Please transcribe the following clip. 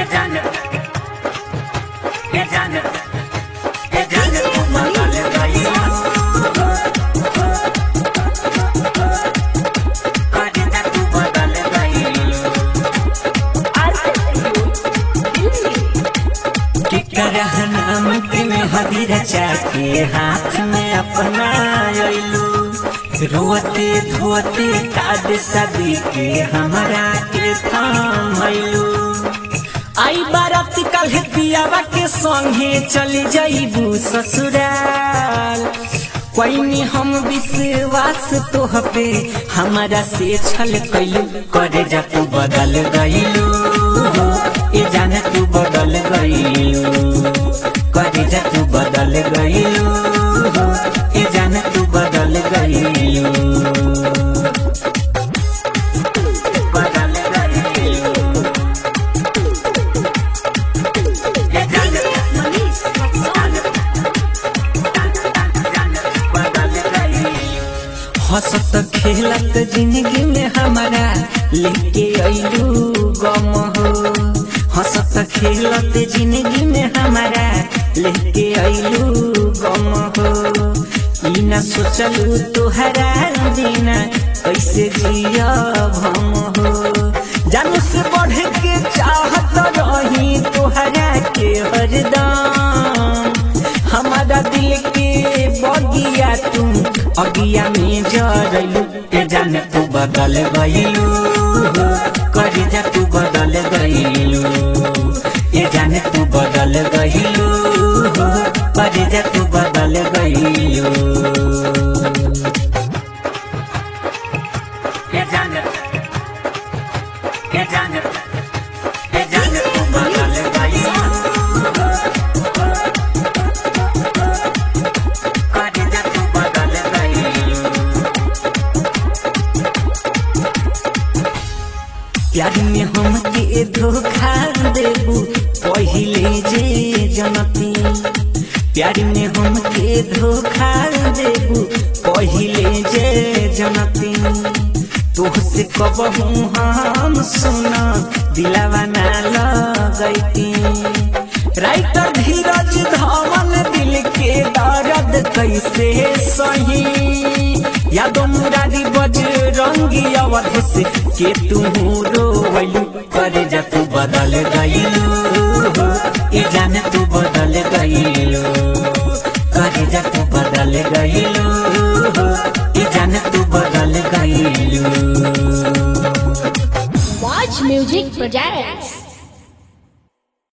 ये जान ये जान ये जान तू बदल गई करेजा तू बदल गई केकरा नाम में हबीर चाके हाथ में अपना अइलू रोते धोते काद सदी के हमरा के थाम अइलू आई बारात कल पियावा के संगे चली जाइबू ससुराल कोई हम विश्वास तोह पे हमारा से छल कैलू करे जा तू बदल गईलू ए जाने तू बदल गईलू करे जा तू बदल गईलू ए जाने तू बदल गईलू बदल गईलू ए जाने हंसत खेलत जिंदगी में हमारा लेके अइलू गम हो हंसत खेलत जिंदगी में हमारा लेके अइलू गम हो ई ना सोचलू तोहरा बिना कैसे जियब हम हो जानू से बढ़ के चाहत रही तोहरा के हरदम हमारा दिल के बगिया तुम अगिया में जरलू ए जाने तू बदल गईलू कर जा तू बदल गईलू ए जाने तू बदल गईलू कर जा तू बदल गईलू ए जाने ए जाने ए जाने तू बदल गईलू करेजा तू बदल गईलू प्यार में हम के धोखा देबू पहिले जे जनती प्यार में हम के धोखा देबू पहिले जे जनती तोहसे कबहू हम सुना दिलावा ना लगैती राइटर धीरज धवन दिल के दर्द कैसे सही यादो मुरारी बजरंगी अवध से के तू रोवलू करे जा तू बदल गईलू ए जाने तू बदल गईलू करे जा तू बदल गईलू ए जाने तू बदल गईलू Watch Music Projects.